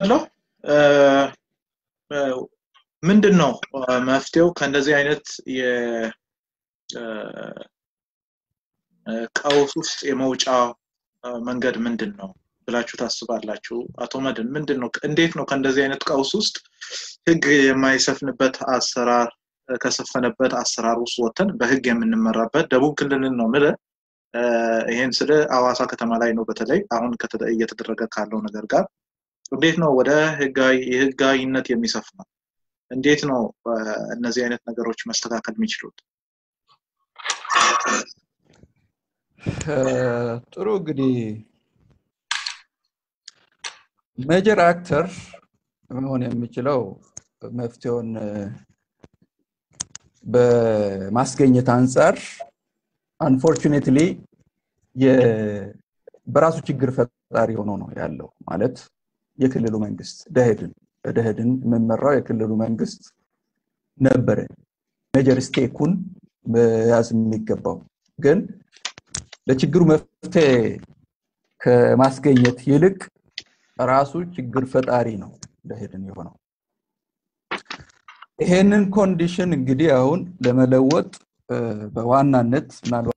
አመሰግናለሁ። ምንድን ነው መፍትሄው ከእንደዚህ አይነት የቀውስ ውስጥ የመውጫ መንገድ ምንድን ነው ብላችሁ ታስባላችሁ? አቶ መድን ምንድን ነው እንዴት ነው ከእንደዚህ አይነት ቀውስ ውስጥ ህግ የማይሰፍንበት አሰራር ከሰፈነበት አሰራር ውስጥ ወጥተን በህግ የምንመራበት ደቡብ ክልልን ነው ምለ ይሄን ስለ አዋሳ ከተማ ላይ ነው በተለይ አሁን እየተደረገ ካለው ነገር ጋር እንዴት ነው ወደ ህጋዊ የህጋዊነት የሚሰፍነው? እንዴት ነው እነዚህ አይነት ነገሮች መስተካከል የሚችሉት? ጥሩ እንግዲህ ሜጀር አክተር መሆን የሚችለው መፍትሄውን በማስገኘት አንጻር አንፎርቹኔትሊ በራሱ ችግር ፈጣሪ ሆኖ ነው ያለው ማለት የክልሉ መንግስት ደህድን በደህድን የምመራው የክልሉ መንግስት ነበረ ሜጀር ስቴኩን መያዝ የሚገባው ግን ለችግሩ መፍትሄ ከማስገኘት ይልቅ ራሱ ችግር ፈጣሪ ነው ደህድን የሆነው ይሄንን ኮንዲሽን እንግዲህ አሁን ለመለወጥ በዋናነት ምናልባት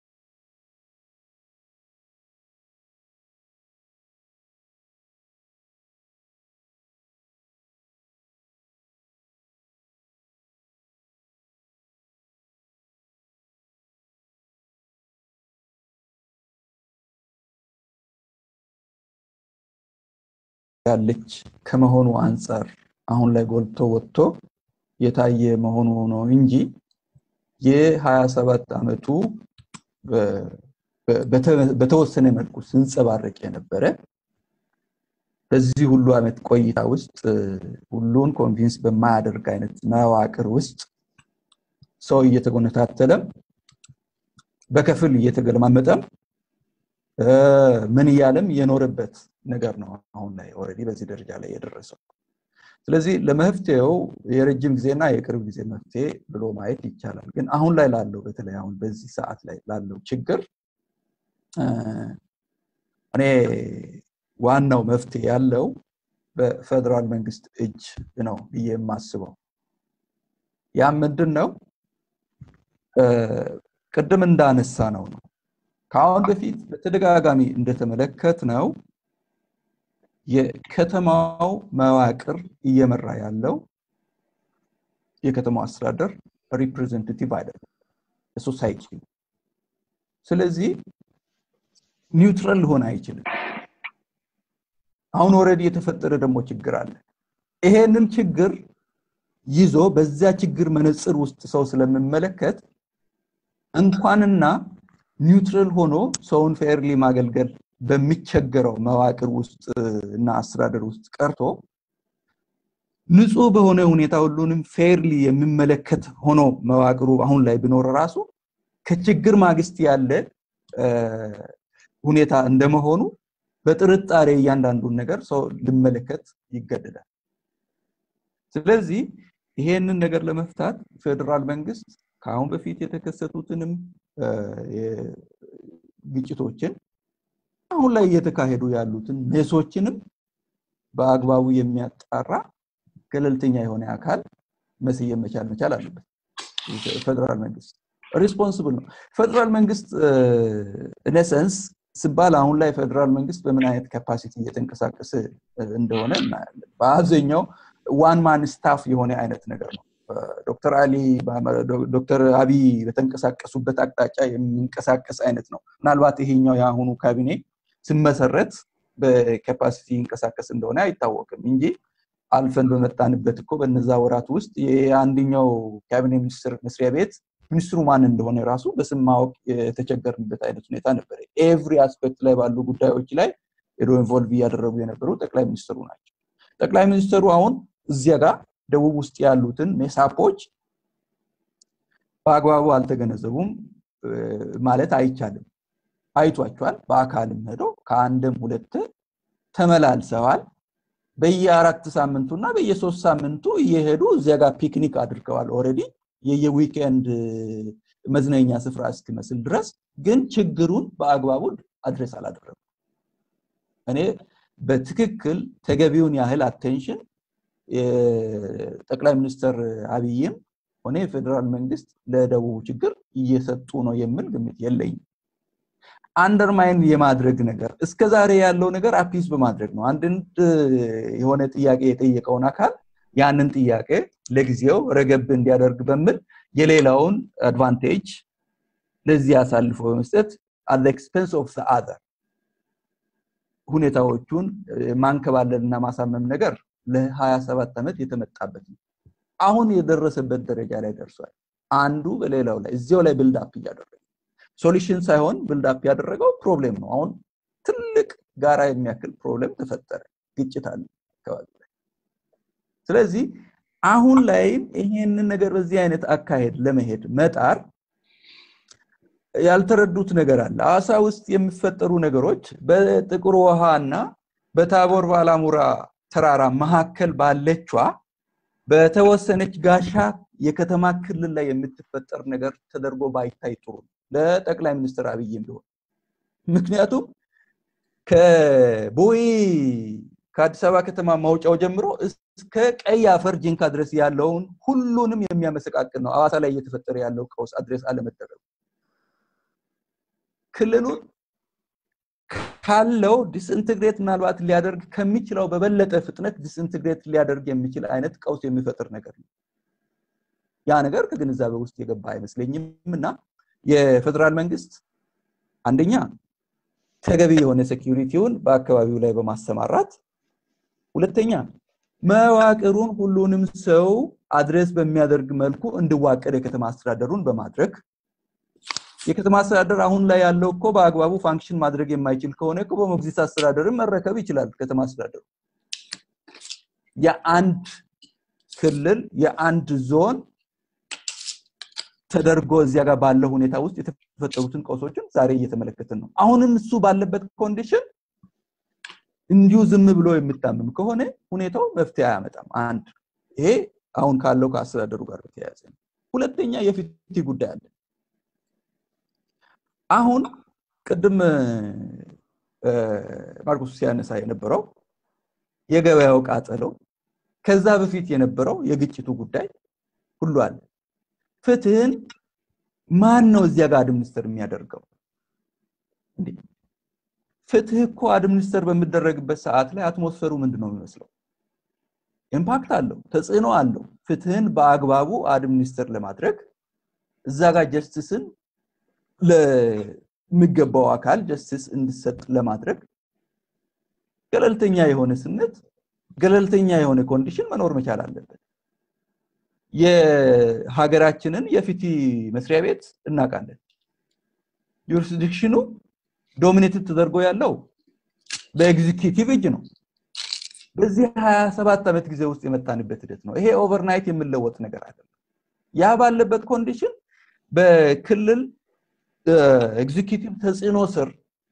ያለች ከመሆኑ አንጻር አሁን ላይ ጎልቶ ወጥቶ የታየ መሆኑ ነው እንጂ የ27 ዓመቱ በተወሰነ መልኩ ስንጸባረቅ የነበረ በዚህ ሁሉ ዓመት ቆይታ ውስጥ ሁሉን ኮንቪንስ በማያደርግ አይነት መዋቅር ውስጥ ሰው እየተጎነታተለም በከፍል እየተገለማመጠም ምን እያለም የኖረበት ነገር ነው አሁን ላይ ኦልሬዲ በዚህ ደረጃ ላይ የደረሰው ስለዚህ ለመፍትሄው የረጅም ጊዜና የቅርብ ጊዜ መፍትሄ ብሎ ማየት ይቻላል ግን አሁን ላይ ላለው በተለይ አሁን በዚህ ሰዓት ላይ ላለው ችግር እኔ ዋናው መፍትሄ ያለው በፌደራል መንግስት እጅ ነው ብዬ የማስበው ያ ምንድን ነው ቅድም እንዳነሳ ነው ነው ከአሁን በፊት በተደጋጋሚ እንደተመለከት ነው የከተማው መዋቅር እየመራ ያለው የከተማው አስተዳደር ሪፕሬዘንታቲቭ አይደለም ሶሳይቲ ስለዚህ ኒውትራል ሊሆን አይችልም አሁን ወረድ የተፈጠረ ደግሞ ችግር አለ ይሄንን ችግር ይዞ በዚያ ችግር መነፅር ውስጥ ሰው ስለምመለከት እንኳንና ኒውትራል ሆኖ ሰውን ፌርሊ ማገልገል በሚቸገረው መዋቅር ውስጥ እና አስተዳደር ውስጥ ቀርቶ ንጹህ በሆነ ሁኔታ ሁሉንም ፌርሊ የሚመለከት ሆኖ መዋቅሩ አሁን ላይ ቢኖር ራሱ ከችግር ማግስት ያለ ሁኔታ እንደመሆኑ በጥርጣሬ እያንዳንዱን ነገር ሰው ልመለከት ይገደዳል ስለዚህ ይሄንን ነገር ለመፍታት ፌዴራል መንግስት ከአሁን በፊት የተከሰቱትንም ግጭቶችን አሁን ላይ እየተካሄዱ ያሉትን ሜሶችንም በአግባቡ የሚያጣራ ገለልተኛ የሆነ አካል መስየም መቻል መቻል አለበት ፌደራል መንግስት ሪስፖንስብል ነው ፌደራል መንግስት ኢነሰንስ ስባል አሁን ላይ ፌደራል መንግስት በምን አይነት ካፓሲቲ እየተንቀሳቀሰ እንደሆነ እናያለን በአብዛኛው ዋን ማን ስታፍ የሆነ አይነት ነገር ነው ዶክተር አሊ ዶክተር አብይ በተንቀሳቀሱበት አቅጣጫ የሚንቀሳቀስ አይነት ነው ምናልባት ይሄኛው የአሁኑ ካቢኔ ስመሰረት በካፓሲቲ ይንቀሳቀስ እንደሆነ አይታወቅም እንጂ አልፈን በመጣንበት እኮ በነዛ ወራት ውስጥ የአንደኛው ካቢኔ ሚኒስትር መስሪያ ቤት ሚኒስትሩ ማን እንደሆነ ራሱ በስም ማወቅ የተቸገርንበት አይነት ሁኔታ ነበር ኤቭሪ አስፔክት ላይ ባሉ ጉዳዮች ላይ ሄዶ ኢንቮልቭ እያደረጉ የነበሩ ጠቅላይ ሚኒስትሩ ናቸው ጠቅላይ ሚኒስትሩ አሁን እዚያ ጋር ደቡብ ውስጥ ያሉትን ሜሳፖች በአግባቡ አልተገነዘቡም ማለት አይቻልም አይቷቸዋል በአካልም ሄዶ ከአንድም ሁለት ተመላልሰዋል በየአራት ሳምንቱና በየሶስት ሳምንቱ እየሄዱ እዚያ ጋር ፒክኒክ አድርገዋል ኦረዲ የየዊኬንድ መዝናኛ ስፍራ እስኪመስል ድረስ ግን ችግሩን በአግባቡ አድሬስ አላደረጉ እኔ በትክክል ተገቢውን ያህል አቴንሽን ጠቅላይ ሚኒስትር አብይም ሆነ የፌዴራል መንግስት ለደቡብ ችግር እየሰጡ ነው የሚል ግምት የለኝም። አንደርማይን የማድረግ ነገር እስከ ዛሬ ያለው ነገር አፒስ በማድረግ ነው። አንድን የሆነ ጥያቄ የጠየቀውን አካል ያንን ጥያቄ ለጊዜው ረገብ እንዲያደርግ በሚል የሌላውን አድቫንቴጅ ለዚህ አሳልፎ በመስጠት አት ኤክስፔንስ ኦፍ አዘር ሁኔታዎቹን ማንከባለል እና ማሳመም ነገር ለ27 ዓመት የተመጣበት ነው። አሁን የደረሰበት ደረጃ ላይ ደርሷል። አንዱ በሌላው ላይ እዚያው ላይ ብልድ አፕ እያደረገ ሶሉሽን ሳይሆን ብልድ አፕ ያደረገው ፕሮብሌም ነው። አሁን ትልቅ ጋራ የሚያክል ፕሮብሌም ተፈጠረ፣ ግጭት አለ አካባቢ ላይ። ስለዚህ አሁን ላይም ይሄንን ነገር በዚህ አይነት አካሄድ ለመሄድ መጣር ያልተረዱት ነገር አለ። አዋሳ ውስጥ የሚፈጠሩ ነገሮች በጥቁር ውሃ እና በታቦር ባላሙራ ተራራ መካከል ባለቿ በተወሰነች ጋሻ የከተማ ክልል ላይ የምትፈጠር ነገር ተደርጎ ባይታይ ጥሩ ለጠቅላይ ሚኒስትር አብይም ቢሆን ምክንያቱም ከቦይ ከአዲስ አበባ ከተማ ማውጫው ጀምሮ እስከ ቀይ አፈር ጂንካ ድረስ ያለውን ሁሉንም የሚያመሰቃቅል ነው። አዋሳ ላይ እየተፈጠረ ያለው ቀውስ አድሬስ አለመደረጉ ክልሉን ካለው ዲስኢንትግሬት ምናልባት ሊያደርግ ከሚችለው በበለጠ ፍጥነት ዲስኢንትግሬት ሊያደርግ የሚችል አይነት ቀውስ የሚፈጥር ነገር ነው። ያ ነገር ከግንዛቤ ውስጥ የገባ አይመስለኝም እና የፌዴራል መንግስት አንደኛ ተገቢ የሆነ ሴኪሪቲውን በአካባቢው ላይ በማሰማራት ሁለተኛ መዋቅሩን ሁሉንም ሰው አድሬስ በሚያደርግ መልኩ እንዲዋቀር የከተማ አስተዳደሩን በማድረግ የከተማ አስተዳደር አሁን ላይ ያለው እኮ በአግባቡ ፋንክሽን ማድረግ የማይችል ከሆነ እኮ በሞግዚት አስተዳደርን መረከብ ይችላል። ከተማ አስተዳደሩ የአንድ ክልል የአንድ ዞን ተደርጎ እዚያ ጋር ባለው ሁኔታ ውስጥ የተፈጠሩትን ቀውሶችን ዛሬ እየተመለከትን ነው። አሁንም እሱ ባለበት ኮንዲሽን እንዲሁ ዝም ብሎ የምታምም ከሆነ ሁኔታው መፍትሄ አያመጣም። አንድ ይሄ አሁን ካለው ከአስተዳደሩ ጋር በተያያዘ ነው። ሁለተኛ የፍትህ ጉዳይ አለ። አሁን ቅድም ማርቆስ ሲያነሳ የነበረው የገበያው ቃጠሎ፣ ከዛ በፊት የነበረው የግጭቱ ጉዳይ ሁሉ አለ። ፍትህን ማን ነው እዚያ ጋር አድሚኒስተር የሚያደርገው? ፍትህ እኮ አድሚኒስተር በሚደረግበት ሰዓት ላይ አትሞስፈሩ ምንድን ነው የሚመስለው? ኢምፓክት አለው፣ ተጽዕኖ አለው። ፍትህን በአግባቡ አድሚኒስተር ለማድረግ እዛ ጋር ጀስቲስን ለሚገባው አካል ጀስቲስ እንዲሰጥ ለማድረግ ገለልተኛ የሆነ ስነት ገለልተኛ የሆነ ኮንዲሽን መኖር መቻል አለበት። የሀገራችንን የፍትህ መስሪያ ቤት እናውቃለን። ጁሪስዲክሽኑ ዶሚኔትድ ተደርጎ ያለው በኤግዚኪቲቭ እጅ ነው። በዚህ 27 ዓመት ጊዜ ውስጥ የመጣንበት ሂደት ነው። ይሄ ኦቨርናይት የምለወጥ ነገር አይደለም። ያ ባለበት ኮንዲሽን በክልል ኤግዚኪቲቭ ተጽዕኖ ስር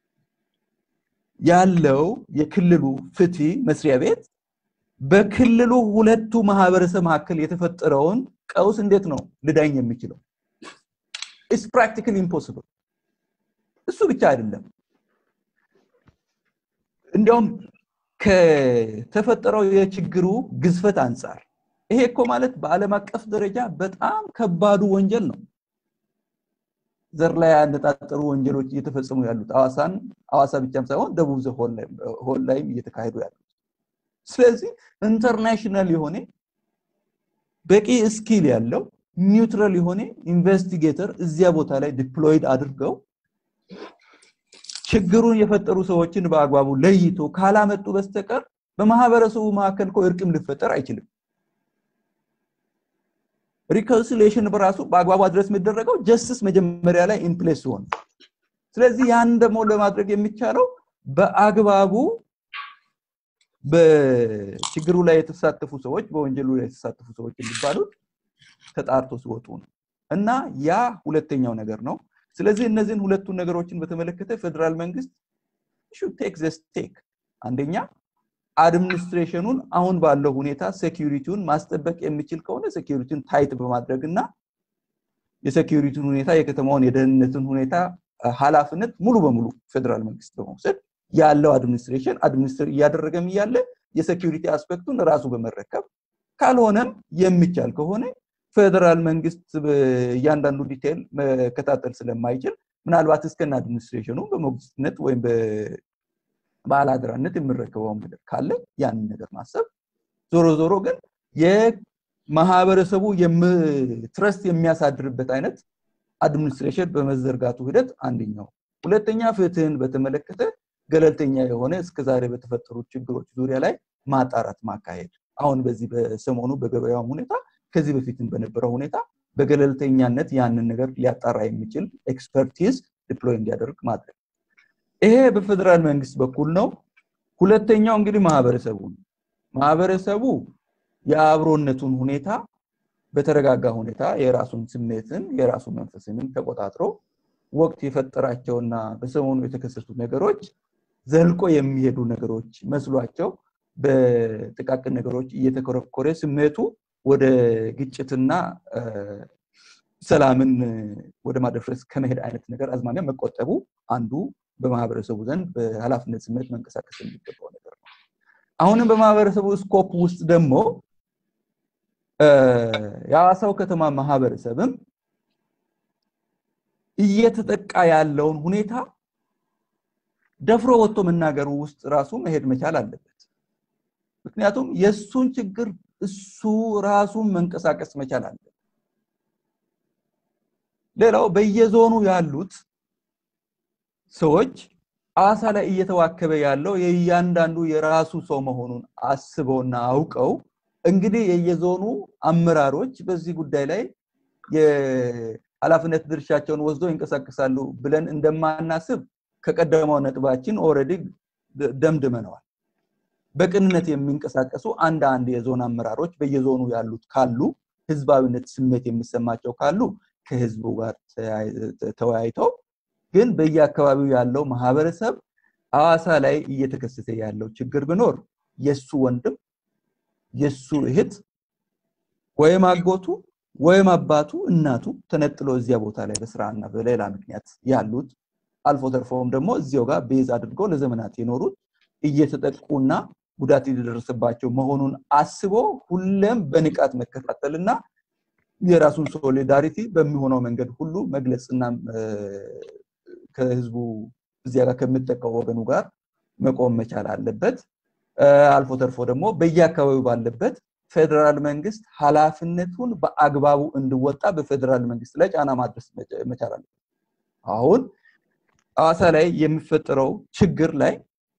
ያለው የክልሉ ፍትህ መስሪያ ቤት በክልሉ ሁለቱ ማህበረሰብ መካከል የተፈጠረውን ቀውስ እንዴት ነው ልዳኝ የሚችለው? ኢስ ፕራክቲካሊ ኢምፖሲብል። እሱ ብቻ አይደለም፣ እንዲያውም ከተፈጠረው የችግሩ ግዝፈት አንጻር ይሄ እኮ ማለት በዓለም አቀፍ ደረጃ በጣም ከባዱ ወንጀል ነው። ዘር ላይ ያነጣጠሩ ወንጀሎች እየተፈጸሙ ያሉት አዋሳን አዋሳ ብቻም ሳይሆን ደቡብ ሆል ላይም እየተካሄዱ ያሉት። ስለዚህ ኢንተርናሽናል የሆነ በቂ ስኪል ያለው ኒውትራል የሆነ ኢንቨስቲጌተር እዚያ ቦታ ላይ ዲፕሎይድ አድርገው ችግሩን የፈጠሩ ሰዎችን በአግባቡ ለይቶ ካላመጡ በስተቀር በማህበረሰቡ መካከል እኮ እርቅም ሊፈጠር አይችልም። ሪኮንሲሌሽን በራሱ በአግባቡ አድረስ የሚደረገው ጀስቲስ መጀመሪያ ላይ ኢንፕሌስ ሲሆን፣ ስለዚህ ያን ደግሞ ለማድረግ የሚቻለው በአግባቡ በችግሩ ላይ የተሳተፉ ሰዎች በወንጀሉ ላይ የተሳተፉ ሰዎች የሚባሉት ተጣርቶ ሲወጡ ነው እና ያ ሁለተኛው ነገር ነው። ስለዚህ እነዚህን ሁለቱን ነገሮችን በተመለከተ ፌዴራል መንግስት ሹድ ቴክ ዘ ስቴክ አንደኛ አድሚኒስትሬሽኑን አሁን ባለው ሁኔታ ሴኪሪቲውን ማስጠበቅ የሚችል ከሆነ ሴኪሪቲውን ታይት በማድረግ እና የሴኪሪቲውን ሁኔታ የከተማውን የደህንነትን ሁኔታ ኃላፊነት ሙሉ በሙሉ ፌዴራል መንግስት በመውሰድ ያለው አድሚኒስትሬሽን አድሚኒስትር እያደረገም እያለ የሴኪሪቲ አስፔክቱን ራሱ በመረከብ ካልሆነም የሚቻል ከሆነ ፌደራል መንግስት እያንዳንዱ ዲቴል መከታተል ስለማይችል ምናልባት እስከነ አድሚኒስትሬሽኑ በሞግዚትነት ወይም በባለአደራነት የምረከበው ነገር ካለ ያንን ነገር ማሰብ ዞሮ ዞሮ ግን የማህበረሰቡ ትረስት የሚያሳድርበት አይነት አድሚኒስትሬሽን በመዘርጋቱ ሂደት አንደኛው ሁለተኛ ፍትህን በተመለከተ ገለልተኛ የሆነ እስከዛሬ በተፈጠሩት ችግሮች ዙሪያ ላይ ማጣራት ማካሄድ አሁን በዚህ በሰሞኑ በገበያውም ሁኔታ ከዚህ በፊትም በነበረው ሁኔታ በገለልተኛነት ያንን ነገር ሊያጣራ የሚችል ኤክስፐርቲዝ ዲፕሎይ እንዲያደርግ ማድረግ ይሄ በፌደራል መንግስት በኩል ነው ሁለተኛው እንግዲህ ማህበረሰቡ ነው ማህበረሰቡ የአብሮነቱን ሁኔታ በተረጋጋ ሁኔታ የራሱን ስሜትን የራሱ መንፈስንም ተቆጣጥሮ ወቅት የፈጠራቸውና በሰሞኑ የተከሰቱ ነገሮች ዘልቆ የሚሄዱ ነገሮች መስሏቸው በጥቃቅን ነገሮች እየተኮረኮረ ስሜቱ ወደ ግጭትና ሰላምን ወደ ማደፍረስ ከመሄድ አይነት ነገር አዝማሚያ መቆጠቡ አንዱ በማህበረሰቡ ዘንድ በኃላፊነት ስሜት መንቀሳቀስ የሚገባው ነገር ነው አሁንም በማህበረሰቡ ስኮፕ ውስጥ ደግሞ የሐዋሳው ከተማ ማህበረሰብም እየተጠቃ ያለውን ሁኔታ ደፍሮ ወጥቶ መናገሩ ውስጥ ራሱ መሄድ መቻል አለበት ምክንያቱም የእሱን ችግር እሱ ራሱን መንቀሳቀስ መቻል አለበት ሌላው በየዞኑ ያሉት ሰዎች አዋሳ ላይ እየተዋከበ ያለው የእያንዳንዱ የራሱ ሰው መሆኑን አስበውና አውቀው እንግዲህ የየዞኑ አመራሮች በዚህ ጉዳይ ላይ የኃላፊነት ድርሻቸውን ወስዶ ይንቀሳቀሳሉ ብለን እንደማናስብ ከቀደመው ነጥባችን ኦረዲ ደምድመነዋል በቅንነት የሚንቀሳቀሱ አንድ አንድ የዞን አመራሮች በየዞኑ ያሉት ካሉ ህዝባዊነት ስሜት የሚሰማቸው ካሉ ከህዝቡ ጋር ተወያይተው ግን በየአካባቢው ያለው ማህበረሰብ አዋሳ ላይ እየተከሰተ ያለው ችግር ቢኖር የሱ ወንድም የሱ እህት ወይም አጎቱ ወይም አባቱ እናቱ ተነጥሎ እዚያ ቦታ ላይ በስራና በሌላ ምክንያት ያሉት አልፎ ተርፎም ደግሞ እዚያው ጋር ቤዝ አድርገው ለዘመናት የኖሩት እየተጠቁና ጉዳት የደረሰባቸው መሆኑን አስቦ ሁሌም በንቃት መከታተልና የራሱን ሶሊዳሪቲ በሚሆነው መንገድ ሁሉ መግለጽና ከህዝቡ እዚያ ጋር ከሚጠቀው ወገኑ ጋር መቆም መቻል አለበት አልፎ ተርፎ ደግሞ በየአካባቢው ባለበት ፌደራል መንግስት ኃላፊነቱን በአግባቡ እንዲወጣ በፌደራል መንግስት ላይ ጫና ማድረስ መቻል አለበት አሁን ሐዋሳ ላይ የሚፈጠረው ችግር ላይ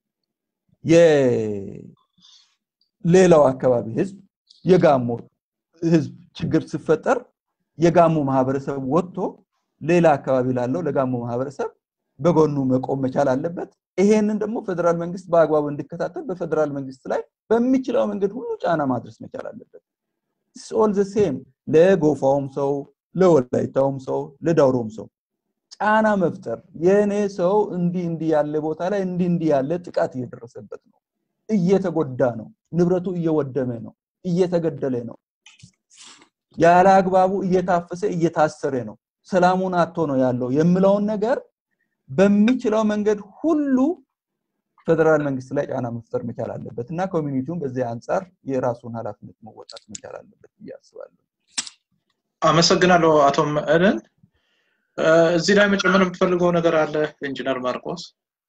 የሌላው አካባቢ ህዝብ የጋሞ ህዝብ ችግር ሲፈጠር የጋሞ ማህበረሰብ ወጥቶ ሌላ አካባቢ ላለው ለጋሞ ማህበረሰብ በጎኑ መቆም መቻል አለበት ይሄንን ደግሞ ፌደራል መንግስት በአግባቡ እንዲከታተል በፌደራል መንግስት ላይ በሚችለው መንገድ ሁሉ ጫና ማድረስ መቻል አለበት ኦል ዘ ሴም ለጎፋውም ሰው ለወላይታውም ሰው ለዳውሮም ሰው ጫና መፍጠር የእኔ ሰው እንዲህ እንዲህ ያለ ቦታ ላይ እንዲህ እንዲህ ያለ ጥቃት እየደረሰበት ነው እየተጎዳ ነው ንብረቱ እየወደመ ነው እየተገደለ ነው ያለ አግባቡ እየታፈሰ እየታሰረ ነው ሰላሙን አቶ ነው ያለው የምለውን ነገር በሚችለው መንገድ ሁሉ ፌደራል መንግስት ላይ ጫና መፍጠር መቻል አለበት እና ኮሚኒቲውን በዚህ አንጻር የራሱን ኃላፊነት መወጣት መቻል አለበት ብዬ አስባለሁ አመሰግናለሁ አቶ መእደን እዚህ ላይ መጨመር የምትፈልገው ነገር አለ ኢንጂነር ማርቆስ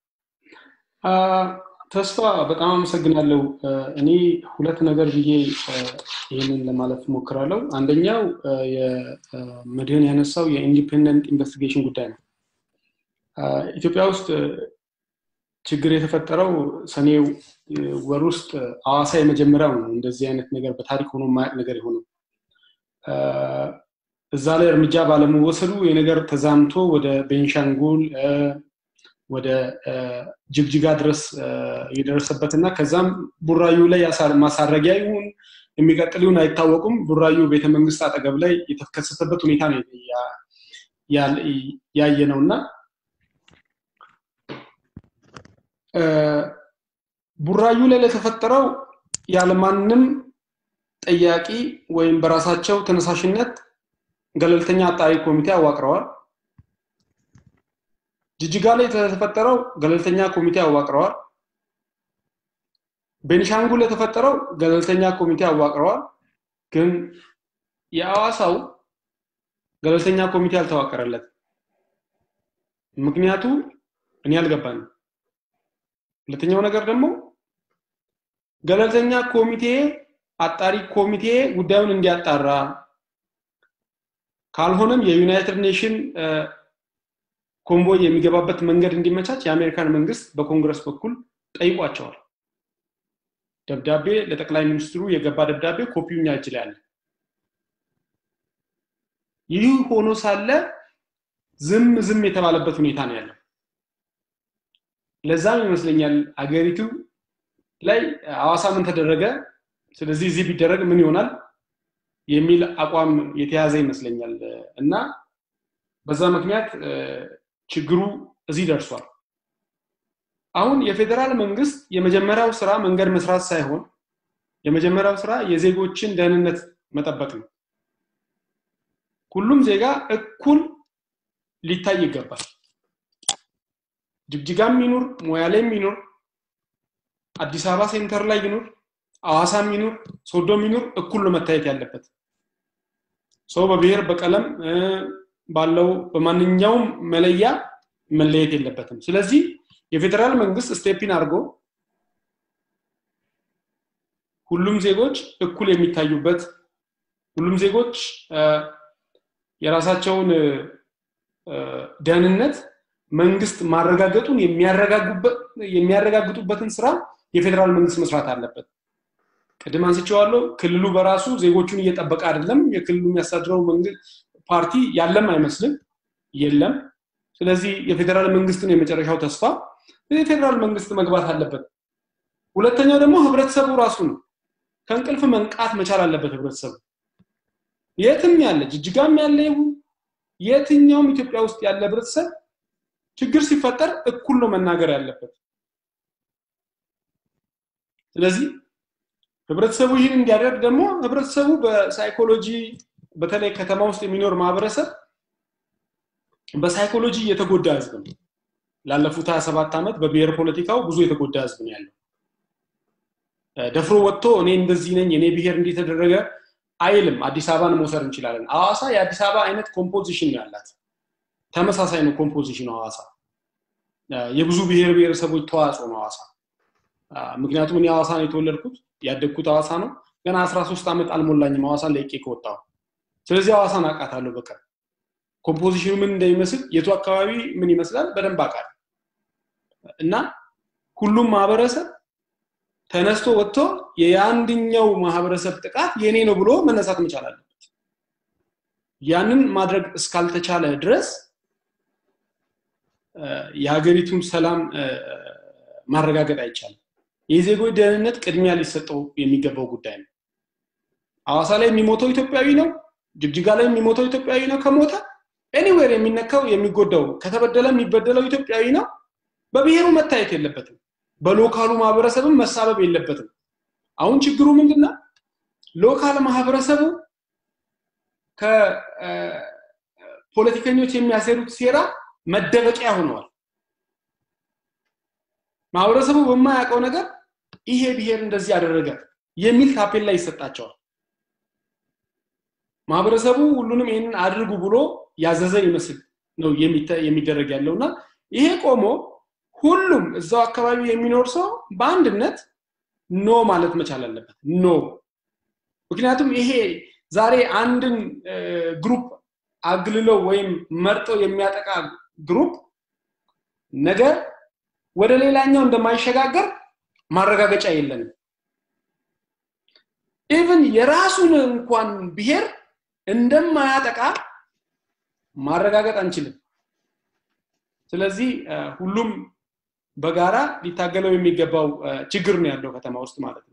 ተስፋ በጣም አመሰግናለሁ እኔ ሁለት ነገር ብዬ ይህንን ለማለት ሞክራለሁ አንደኛው የመድህን ያነሳው የኢንዲፔንደንት ኢንቨስቲጌሽን ጉዳይ ነው ኢትዮጵያ ውስጥ ችግር የተፈጠረው ሰኔ ወር ውስጥ አዋሳ የመጀመሪያው ነው እንደዚህ አይነት ነገር በታሪክ ሆኖ ማያቅ ነገር የሆነው እዛ ላይ እርምጃ ባለመወሰዱ የነገር ተዛምቶ ወደ ቤንሻንጉል ወደ ጅግጅጋ ድረስ የደረሰበት እና ከዛም ቡራዩ ላይ ማሳረጊያ ይሁን የሚቀጥል ይሁን አይታወቁም ቡራዩ ቤተመንግስት አጠገብ ላይ የተከሰተበት ሁኔታ ነው ያየ ነው እና ቡራዩ ላይ ለተፈጠረው ያለማንም ጠያቂ ወይም በራሳቸው ተነሳሽነት ገለልተኛ አጣሪ ኮሚቴ አዋቅረዋል ጅጅጋ ላይ የተፈጠረው ገለልተኛ ኮሚቴ አዋቅረዋል። ቤኒሻንጉል የተፈጠረው ገለልተኛ ኮሚቴ አዋቅረዋል። ግን የአዋሳው ገለልተኛ ኮሚቴ አልተዋቀረለት። ምክንያቱ እኔ አልገባኝም። ሁለተኛው ነገር ደግሞ ገለልተኛ ኮሚቴ አጣሪ ኮሚቴ ጉዳዩን እንዲያጣራ ካልሆነም የዩናይትድ ኔሽን ኮንቮይ የሚገባበት መንገድ እንዲመቻች የአሜሪካን መንግስት በኮንግረስ በኩል ጠይቋቸዋል። ደብዳቤ ለጠቅላይ ሚኒስትሩ የገባ ደብዳቤ ኮፒው እኛ እጅ ላይ አለ። ይህ ሆኖ ሳለ ዝም ዝም የተባለበት ሁኔታ ነው ያለው። ለዛም ይመስለኛል አገሪቱ ላይ ሐዋሳ ምን ተደረገ፣ ስለዚህ እዚህ ቢደረግ ምን ይሆናል የሚል አቋም የተያዘ ይመስለኛል እና በዛ ምክንያት ችግሩ እዚህ ደርሷል። አሁን የፌዴራል መንግስት የመጀመሪያው ስራ መንገድ መስራት ሳይሆን የመጀመሪያው ስራ የዜጎችን ደህንነት መጠበቅ ነው። ሁሉም ዜጋ እኩል ሊታይ ይገባል። ጅግጅጋም ይኑር፣ ሞያሌም ይኑር፣ አዲስ አበባ ሴንተር ላይ ይኑር፣ አዋሳም ይኑር፣ ሶዶም ይኑር፣ እኩል ነው መታየት ያለበት። ሰው በብሔር በቀለም ባለው በማንኛውም መለያ መለየት የለበትም። ስለዚህ የፌዴራል መንግስት ስቴፒን አድርጎ ሁሉም ዜጎች እኩል የሚታዩበት ሁሉም ዜጎች የራሳቸውን ደህንነት መንግስት ማረጋገጡን የሚያረጋግጡበትን ስራ የፌዴራል መንግስት መስራት አለበት። ቅድም አንስቼዋለሁ። ክልሉ በራሱ ዜጎቹን እየጠበቀ አይደለም። የክልሉ የሚያስተዳድረው ፓርቲ ያለም አይመስልም፣ የለም። ስለዚህ የፌዴራል መንግስት ነው የመጨረሻው ተስፋ። የፌዴራል መንግስት መግባት አለበት። ሁለተኛው ደግሞ ህብረተሰቡ ራሱ ነው። ከእንቅልፍ መንቃት መቻል አለበት ህብረተሰቡ። የትም ያለ ጅጅጋም ያለ ይሁን የትኛውም ኢትዮጵያ ውስጥ ያለ ህብረተሰብ ችግር ሲፈጠር እኩል ነው መናገር ያለበት። ስለዚህ ህብረተሰቡ ይህን እንዲያደርግ ደግሞ ህብረተሰቡ በሳይኮሎጂ በተለይ ከተማ ውስጥ የሚኖር ማህበረሰብ በሳይኮሎጂ የተጎዳ ህዝብ ነው። ላለፉት 27 ዓመት በብሔር ፖለቲካው ብዙ የተጎዳ ህዝብ ነው ያለው። ደፍሮ ወጥቶ እኔ እንደዚህ ነኝ፣ እኔ ብሔር እንዲህ ተደረገ አይልም። አዲስ አበባን መውሰድ እንችላለን። ሐዋሳ የአዲስ አበባ አይነት ኮምፖዚሽን ነው ያላት። ተመሳሳይ ነው ኮምፖዚሽን ሐዋሳ። የብዙ ብሔር ብሔረሰቦች ተዋጽኦ ነው ሐዋሳ። ምክንያቱም እኔ ሐዋሳ ነው የተወለድኩት ያደግኩት ሐዋሳ ነው። ገና 13 ዓመት አልሞላኝም ሐዋሳን ለቄ ከወጣሁ። ስለዚህ ሐዋሳን አውቃታለሁ በቀር ኮምፖዚሽኑ ምን እንደሚመስል የቱ አካባቢ ምን ይመስላል በደንብ አውቃለሁ። እና ሁሉም ማህበረሰብ ተነስቶ ወጥቶ የአንድኛው ማህበረሰብ ጥቃት የኔ ነው ብሎ መነሳት መቻል አለበት። ያንን ማድረግ እስካልተቻለ ድረስ የሀገሪቱን ሰላም ማረጋገጥ አይቻልም። የዜጎች ደህንነት ቅድሚያ ሊሰጠው የሚገባው ጉዳይ ነው። ሐዋሳ ላይ የሚሞተው ኢትዮጵያዊ ነው። ጅግጅጋ ላይ የሚሞተው ኢትዮጵያዊ ነው። ከሞተ ኤኒዌር የሚነካው የሚጎዳው ከተበደለ የሚበደለው ኢትዮጵያዊ ነው። በብሔሩ መታየት የለበትም። በሎካሉ ማህበረሰብም መሳበብ የለበትም። አሁን ችግሩ ምንድነው? ሎካል ማህበረሰቡ ከፖለቲከኞች የሚያሰሩት ሴራ መደበቂያ ሆነዋል። ማህበረሰቡ በማያውቀው ነገር ይሄ ብሔር እንደዚህ ያደረገ የሚል ታፔላ ይሰጣቸዋል። ማህበረሰቡ ሁሉንም ይህንን አድርጉ ብሎ ያዘዘ ይመስል ነው የሚደረግ ያለው እና ይሄ ቆሞ ሁሉም እዛው አካባቢ የሚኖር ሰው በአንድነት ኖ ማለት መቻል አለበት። ኖ ምክንያቱም ይሄ ዛሬ አንድን ግሩፕ አግልለው ወይም መርጠው የሚያጠቃ ግሩፕ ነገ ወደ ሌላኛው እንደማይሸጋገር ማረጋገጫ የለንም። ኢቭን የራሱን እንኳን ብሔር እንደማያጠቃ ማረጋገጥ አንችልም። ስለዚህ ሁሉም በጋራ ሊታገለው የሚገባው ችግር ነው ያለው ከተማ ውስጥ ማለት ነው።